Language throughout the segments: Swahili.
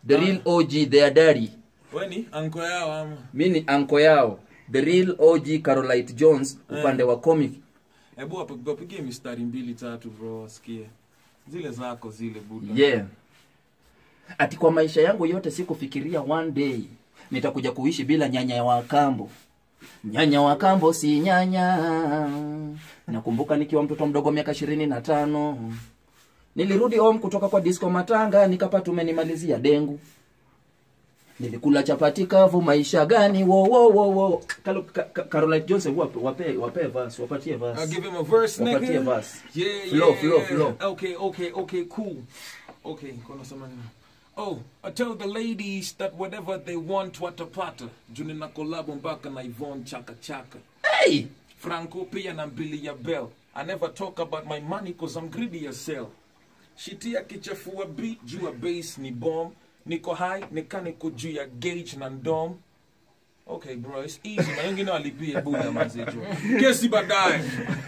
the real og their daddy weni anko yao ama mi ni anko yao the real og carolite jones upande wa comic hebu wapi- wapigie mistari mbili tatu bro wasikie zile zako zile buda yeah ati kwa maisha yangu yote sikufikiria one day nitakuja kuishi bila nyanya wa kambo nyanya wa kambo si nyanya nakumbuka nikiwa mtoto mdogo miaka ishirini na tano nilirudi home kutoka kwa disco matanga nikapata umenimalizia dengu nilikula chapati kavu maisha gani wo wo wo wo Kalo- Ka- Ka- Caroline Johnson wape wape wape verse wapatie verse I'll give him a verse, Wapatie nigga. verse. Yeah, Flow, yeah. flow, flow. Okay, okay, okay, cool. Okay, kuna sema nini? Oh, I tell the ladies that whatever they want watapata. Juni na kolabo mpaka na Yvonne Chaka Chaka. hey Franco pia na mbili ya Bell. I never talk about my money cause I'm greedy as hell. Shitia kichafua beat juu ya bass ni bomb. Niko high, nika niko juu ya gauge na ndom. Okay bro, it's easy. Na wengine walipia buda mazejo. Kesi baadaye.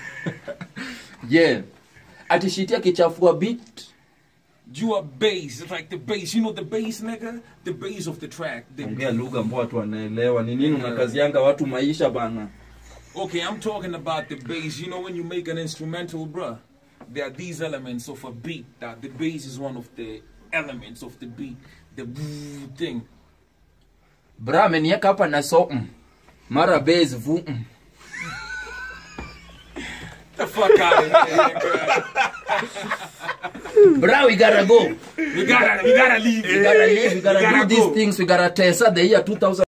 yeah atishitia kichafua beat You are bass. It's like the bass. You know the bass, nigga? The bass of the track. The, ongea lugha ambao watu wanaelewa ni nini unakazianga watu maisha bana okay, I'm talking about the bass. You know when you make an instrumental, bruh, there are these elements of a beat. That the bass is one of the elements of the beat. The thing. bra amenieka hapa na so mm. mara base vu mm. The fuck out of here, nigga. bra we gotta go We gotta, we gotta leave. we gotta live we gotta, We gotta do these go. things we gotta test the year 2000